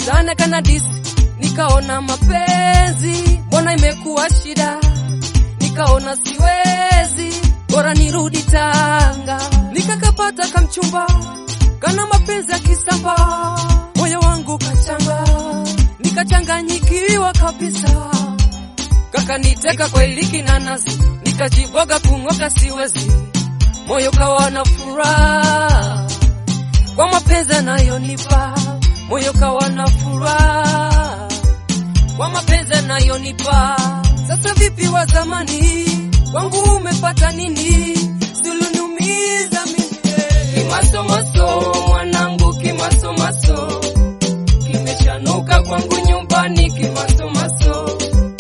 sana kana disi, nikaona mapenzi mbona imekuwa shida, nikaona siwezi, bora nirudi Tanga, nikakapata kamchumba kana mapenzi ya kisamba, moyo wangu kachanga, nikachanganyikiwa kabisa, kakaniteka kwa iliki na nazi, nikajiboga kung'oka siwezi, moyo kawa na furaha kwa mapenzi anayonipa, moyo kawa na furaha kwa mapenzi anayonipa. Sasa vipi wa zamani wangu umepata nini? Suluniumiza mimi kimasomaso, mwanangu kimasomaso, kimeshanuka kwangu nyumbani kimasomaso,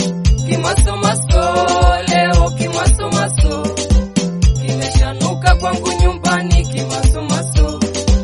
kimasomaso, leo kimasomaso, kimeshanuka kwangu nyumbani kimasomaso,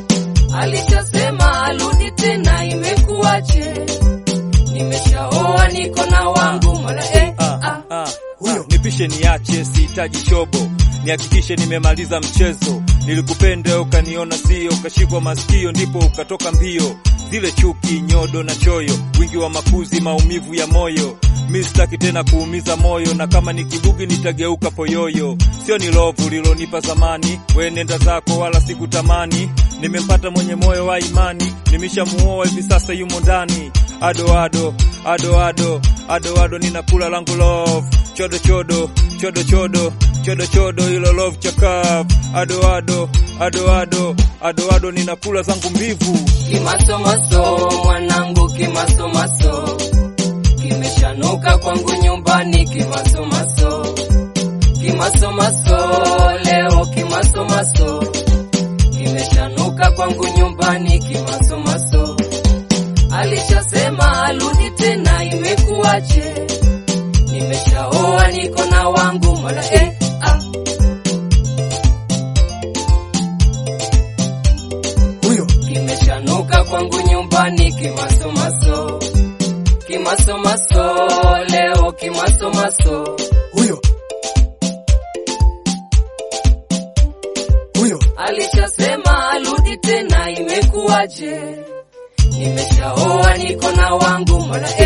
alishasema arudi tena, imekuwaje? Nimeshaoa niko na wangu mola eh, Ah, ah. ah, ah, nipishe niache, sihitaji shobo, nihakikishe nimemaliza mchezo. Nilikupenda ukaniona sio, ukashikwa masikio, ndipo ukatoka mbio. Zile chuki, nyodo na choyo, wingi wa makuzi, maumivu ya moyo. Mi sitaki tena kuumiza moyo, na kama ni kibugi nitageuka poyoyo. Sio ni lovu lilonipa zamani, we nenda zako, wala sikutamani. Nimempata mwenye moyo wa imani, nimeshamuoa hivi sasa, yumo ndani. Ado ado ado ado ado ado, ninakula langu love chodo chodo chodo chodo chodo chodo, hilo love chakavu. Ado ado ado ado ado ado, ninakula zangu mbivu. Kimasomaso mwanangu, kimasomaso kimeshanuka kwangu nyumbani, kimasomaso kimasomaso, leo kimasomaso kimeshanuka kwangu nyumbani, kimasomaso alishasema arudi tena, imekuwaje? Nimeshaoa niko na wangu mola eh, ah. huyo kimeshanuka kwangu nyumbani kimasomaso kimasomaso leo kimasomaso huyo huyo alishasema arudi tena imekuwaje nimeshaoa niko na wangu mola